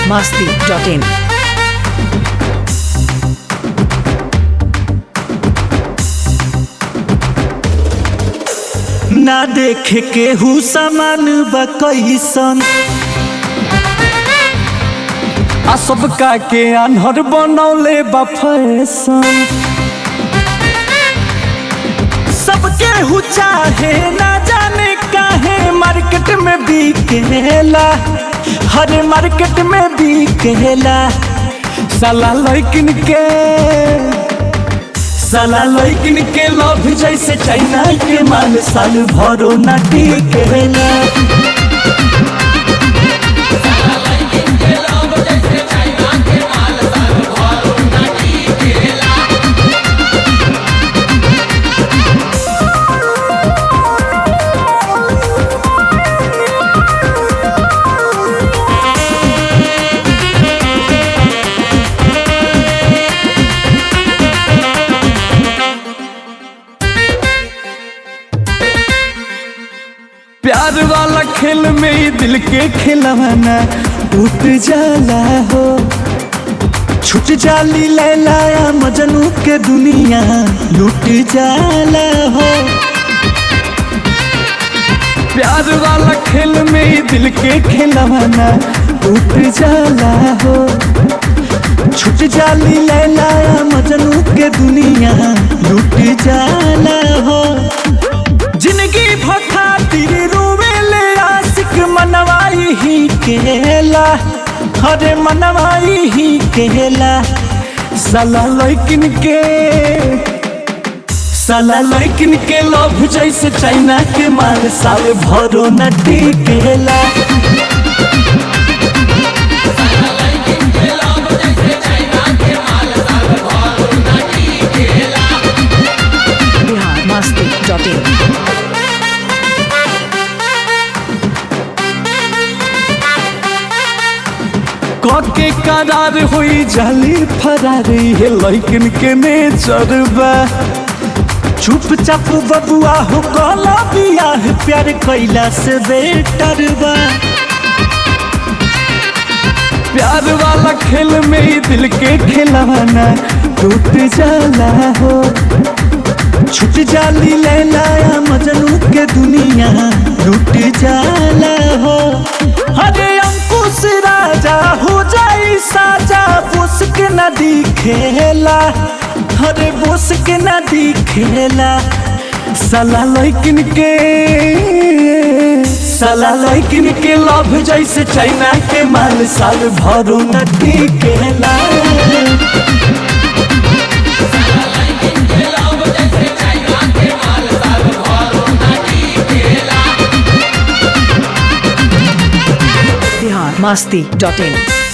masti.in. ना देखे केहू सामान बा कैसन आ सबका के आन्हर बनौले बा फैशन सब केहू चाहे ना जाने काहे मार्केट में बिकेला हर मार्केट में बिकेला साला लैकिन के साला लैकिन के लव जैसे चाइना के माल साल भरो ना टिकेला प्यार वाला खेल में ही दिल के खिलवाना टूट जाला हो छुट जाली लैलाया मजनू के दुनिया लूट जाला हो प्यार वाला खेल में ही दिल के खिलवाना टूट जाला हो छुट जाली लैलाया मजनू के दुनिया लूट जाला हो जिंदगी भखातिर रोवेले आशिक मनवाई ही केला हरे मनवाई ही केला साला लैकिन के साला लैकिन के लव जैसे चाइना के माल साल भरो न टिकेला Bihar masti.in. के करार हुई जाली फरारी है लैकिन के नेचर बा चुपचाप बबुआ हो कला बियाह प्यार कैला से बेटर बा प्यार वाला खेल में ही दिल के खिलवाना टूट जाला हो छुट जाली लैलाया मजनू के दुनिया लूट जाला हो हरे अंकुश राजा हो जाई साजा बोस के नदी खेला हरे बोस के नदी खेला साला लैकिन के साला लैकिन के लव जैसे चाइना के माल साल भरो नदी केला Bihar masti.in.